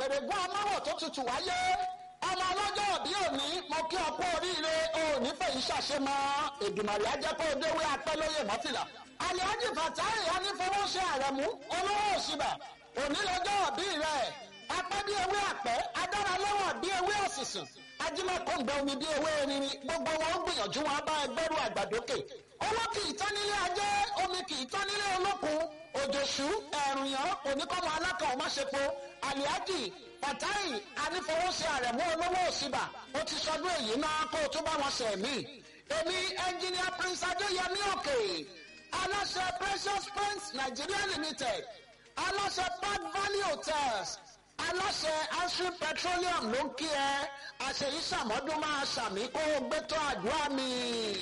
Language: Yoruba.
pèrègùn amáwọ̀ tó tutù wáyé ọmọ ọlọ́jọ́ òbí òní mo kí ọ kú oríire òní fèyí ṣàṣemọ́ èdùmàrè ajẹ́pọ̀ òdewé apẹ́lóye mọ́fìlà alihaji fatai anífowóṣe àrẹ̀mú olówó òṣìbà òní lọ́jọ́ òbí rẹ̀ apẹ́ bí ewé àpẹ́ adára lẹ́wọ̀n bí ewé òsìsìn ajímọ̀kọ́ǹgbẹ omi bí ewé erin gbogbo wọn ń gbìyànjú wọn bá ẹgbẹ́rún àgbàdókè owó kì í tán nílé ajé omi kì í tán nílé olókun òjòṣù ẹ̀rùn yàn oníkọ́mọ alákan ọ̀máṣepo alihaji fatai anífowóṣe àrẹ̀mú olówó òṣìbà ó ti sọdún èyí náà kó o tún bá wọn ṣe mí èmi ẹnjìníà prince adéyẹmí òkè aláṣẹ precious prince nigeria limited aláṣẹ park valley hotels aláṣẹ ashrin petroleum ló ń kí ẹ àṣeyí sàmọ́dún máa ṣàmì kó o gbé tó àdúrà mi.